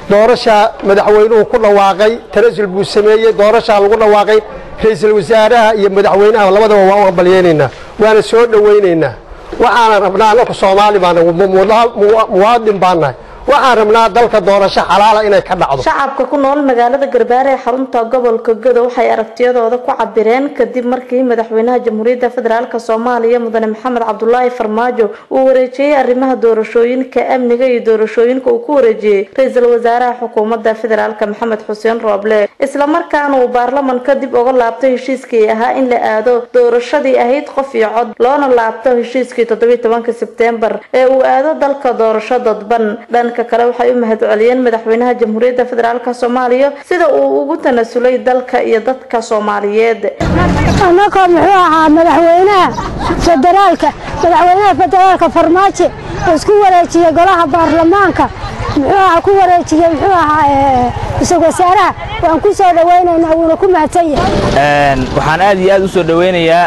doorashaa madaxweynuhu ku dhawaaqay tanasul buu sameeyey doorashaa lagu dhawaaqay ra-iisul wasaaraha iyo madaxweynaha labadaba waan u hambalyeynaynaa waana soo dhowaynaynaa waxaana rabnaa anaku soomaali baana muwaadin baan nahay waxaan rabnaa dalka doorasho xalaala inay ka dhacdo shacabka ku nool magaalada garbaare ee xarunta gobolka godo waxay aragtiyadooda ku cabireen kadib markii madaxweynaha jamhuuriyadda federaalk soomaaliya mudane maxamed cabdulaahi farmaajo uu wareejiyey arrimaha doorashooyinka amniga iyo doorashooyinka uu ku wareejiyey ra-iisul wasaaraha xukuumadda federaalk maxamed xuseen rooble islamarkaana uu baarlamanka dib uga laabtay heshiiskii ahaa in la aado doorashadii ahayd qof iyo cod loona laabto heshiiskii toddobiyi tobanka sebtembar ee uu aado dalka doorasho dadban dhanka kale waxay u mahad celiyeen madaxweynaha jamhuuriyadda federaalk soomaaliya sida uu ugu tanasulay dalka iyo dadka soomaaliyeed annagoo muxuu ahaa madaxweynaha federaalka madaxweynaha federaalka farmaajo isku wareejiyey golaha baarlamaanka muxuu ahaa ku wareejiyey muxuu ahaa ra-iisul wasaaraha waan ku soo dhawaynaynaa wuuna ku mahadsan yahay waxaan aad iyo aad u soo dhawaynayaa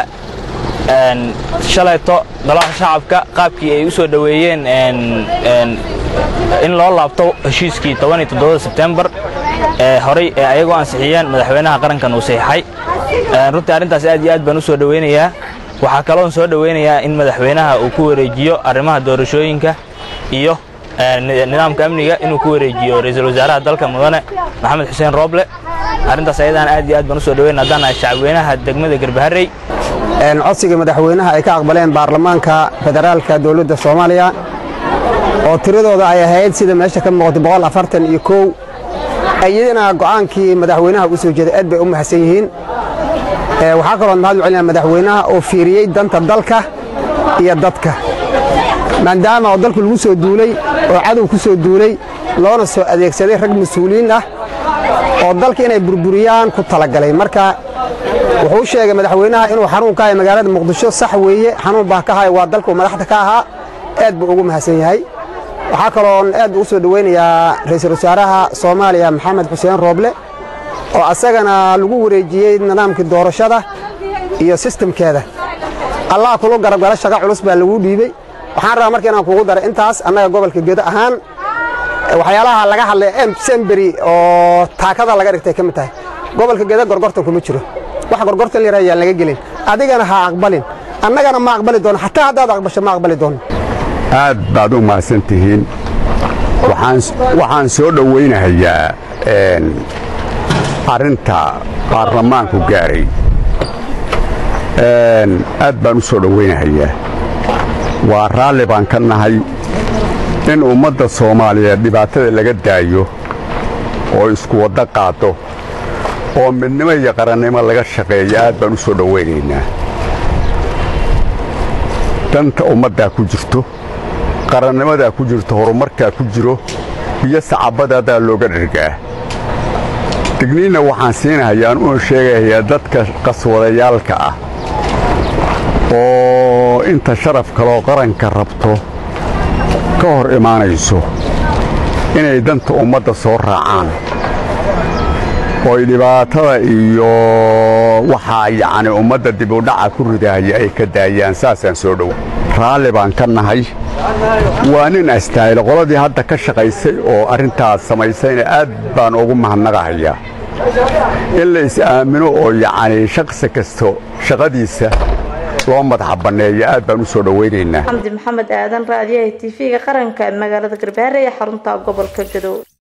shalayto golaha shacabka qaabkii ay u soo dhoweeyeen in loo laabto heshiiskii sebtembar ee horay ee ayagoo ansixiyeen madaxweynaha qarankan uu saxiixay runtii arrintaas aad iyo aad baan u soo dhowaynayaa waxaa kaloon soo dhowaynayaa in madaxweynaha uu ku wareejiyo arrimaha doorashooyinka iyo nidaamka amniga inuu ku wareejiyo ra-iisul wasaaraha dalka mudane maxamed xuseen rooble arrintaas ayadaan aad iyo aad baan u soo dhowayna haddaan nahay shacabweynaha degmada garbaharey codsiga madaxweynaha ay ka aqbaleen baarlamaanka federaalka dowladda soomaaliya oo tiradooda ay ahayd sida meesha ka muuqatay boqol afartan iyo kow iyadana go'aankii madaxweynaha u soo jeeday aad bay u mahadsan yihiin waxaa kaloo mahad u celinaya madaxweynaha oo fiiriyey danta dalka iyo dadka maadaama oo dalku lagu soo duulay oo cadow ku soo duulay loona soo adeegsaday rag mas-uuliyiin ah oo dalka inay burburiyaan ku talagalay marka wuxuu u sheegay madaxweynaha inuu xanuun ka hayo magaalada muqdisho sax weeye xanuun baa ka hayo waa dalku madaxda ka ahaa aad buu ugu mahadsan yahay waxaa kaloon aad ugu soo dhowaynayaa ra-iisul wasaaraha soomaaliya maxamed xuseen rooble oo asagana lagu wareejiyey nidaamkii doorashada iyo sistamkeeda allah kulu garabgala shaqa culus baa lagu dhiibey waxaan rabaa marka inaan kugu daray intaas annaga gobolka gedo ahaan waxyaalaha laga hadlay semberi oo taakada laga dhigtay ka mid tahay gobolka gedo gorgortan kuma jiro wax gorgortan layar ayaan laga gelin adigana ha aqbalin annagana ma aqbali doono xataa haddaad aqbasho ma aqbali doono aad baad u mahadsan tihiin waxaan soo dhowaynahayaa arrinta baarlamaanku gaaray aad baan u soo dhowaynahayaa waa raalli baan ka nahay in ummadda soomaaliyeed dhibaatada laga daayo oo isku waddo qaado oo midnimo iyo qarannimo laga shaqeeyo aad baan u soo dhowaynaynaa danta ummaddaa ku jirto qarannimadaa ku jirto horumarkaa ku jiro iyo sacabadaadaa looga dhargaa digniinna waxaan siinahayaan una sheegahayaa dadka qaswadayaalka ah oo inta sharaf kaloo qaranka rabto ka hor imaanayso inay danta ummadda soo raacaan ooy dhibaatada iyo waxaa yacni ummadda dibudhaca ku ridahaya ay ka daayaan saasaan soo dhow raalli baan ka nahay waa nin astaayil qoladii hadda ka shaqaysay oo arrintaas samaysayna aad baan ugu mahadnaqahayaa in la is-aamino oo yacni shaqsi kasto shaqadiisa loo madaxa banneeyo aad baan u soo dhowaynaynaa xamdi maxamed aadan raadiyaha t v-ga qaranka magaalada garbaare ee xarunta gobolka gadow